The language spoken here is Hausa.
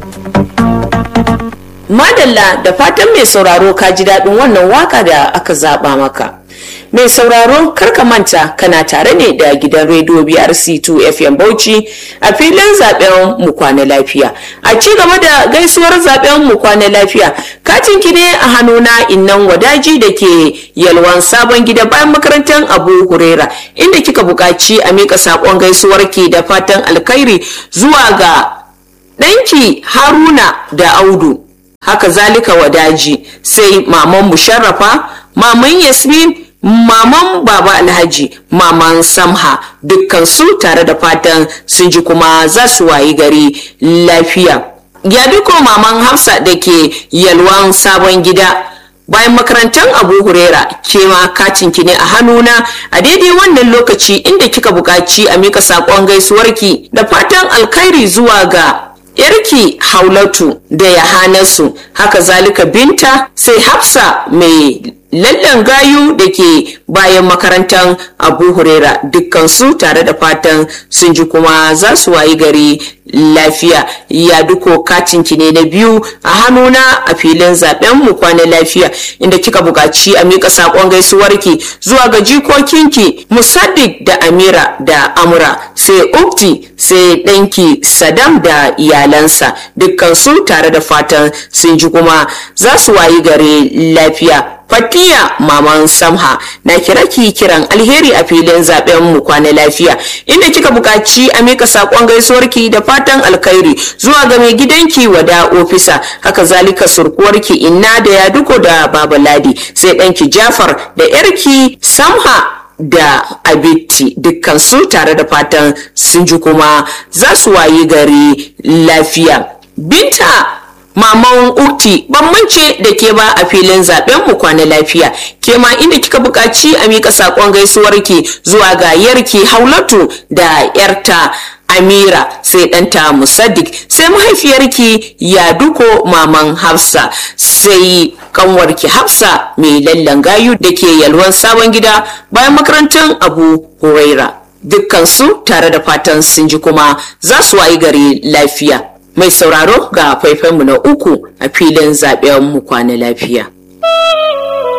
Madalla da fatan mai sauraro ka ji daɗin wannan waka da aka zaɓa maka. Mai sauraro karka manta kana tare ne da gidan rediyo BRC2 FM Bauchi a filin zaben mu kwana lafiya. A ci gaba da gaisuwar zaben mu kwana lafiya, katin ki ne a hannuna innan wadaji da ke yalwan sabon gida bayan makarantar Abu Hurera inda kika buƙaci a miƙa saƙon gaisuwar ki da fatan alkhairi zuwa ga ɗanki Haruna da Audu. Haka zalika wadaji sai maman musharrafa, maman Yasmin maman baba alhaji maman samha dukkan su tare da fatan sun ji kuma za su wayi gari lafiya ya duko maman hafsa da ke yalwan sabon gida bayan makarantar abu hurera ke ma katin ki ne a hannuna a daidai wannan lokaci inda kika buƙaci a mika saƙon gaisuwarki da fatan alkhairi zuwa ga yarki haulatu da yahanasu haka zalika binta sai hafsa mai lallan gayu da ke bayan makarantar abu hurera dukkansu tare da fatan sun ji kuma za su wayi gari lafiya ya duko katinki ne na biyu a hannuna a filin zaben mu kwana lafiya inda kika buƙaci a mika saƙon gaisuwarki zuwa ga jikokinki musaddik da amira da amura sai ukti sai ɗanki sadam da iyalansa dukkansu tare da fatan sun ji kuma za su wayi gari lafiya Fatiya Maman Samha na kira ki kiran alheri a filin zaben mu kwana lafiya inda kika buƙaci a mika sakon gaisuwarki da fatan alkhairi zuwa ga mai gidanki wada ofisa haka zalika surkuwarki inna da ya duko da baba ladi sai ɗanki Jafar da yarki Samha da abitti dukkan su tare da fatan sun ji kuma za su wayi gari lafiya binta maman ukti ban mance da ke ba a filin zaben mu kwana lafiya ke ma inda kika buƙaci a mika saƙon gaisuwarki zuwa ga yarki haulatu da yarta amira sai ɗanta musaddik sai mahaifiyarki ya duko maman hafsa sai kanwarki hafsa mai lallan gayu da ke yalwan sabon gida bayan makarantar abu huraira dukkansu tare da fatan sun ji kuma za su wayi gari lafiya mai sauraro ga faifanmu na uku a filin zaɓen mu kwana lafiya.